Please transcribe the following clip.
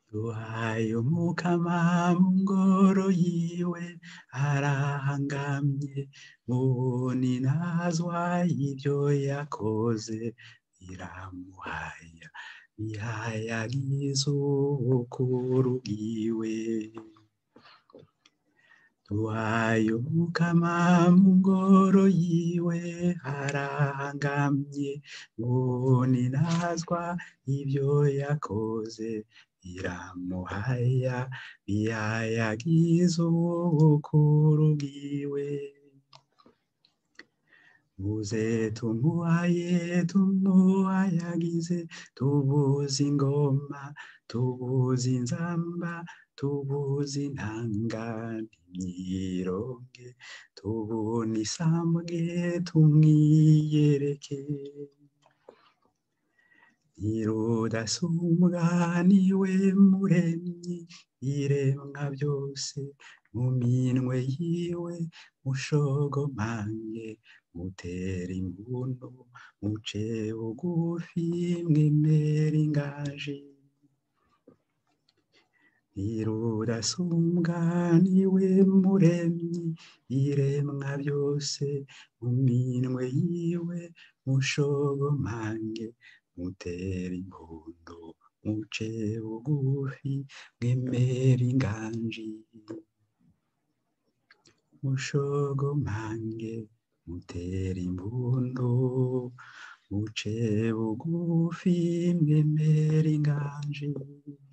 duhaye umukama mu ngoro yiwe arahangamye mubuni nazwa ibyo yakoze biramuhaya bihayagiza ubukuru bwiwe duhaye umukama mu ngoro yiwe arahangamye mubuni nazwa ibyo yakoze biramuhaya bihayagiza ubukuru bwiwe muze tumuhaye tumuhayagize tubuze ingoma tubuze inzamba tubuze intanga n'imyironge tubune isambwe tumwiyereke nyirudasumbwa niwe muremyi iremwa byose mu minwe yiwe mushogomange mutera imbuno muce bugufi mwemera ingaji nyirudasumbwa niwe muremyi iremwa byose mu minwe yiwe mushogomange mutera impundu muce bugufi mwemera inganji mushogomange mutera impundu muce bugufi mwemera inganji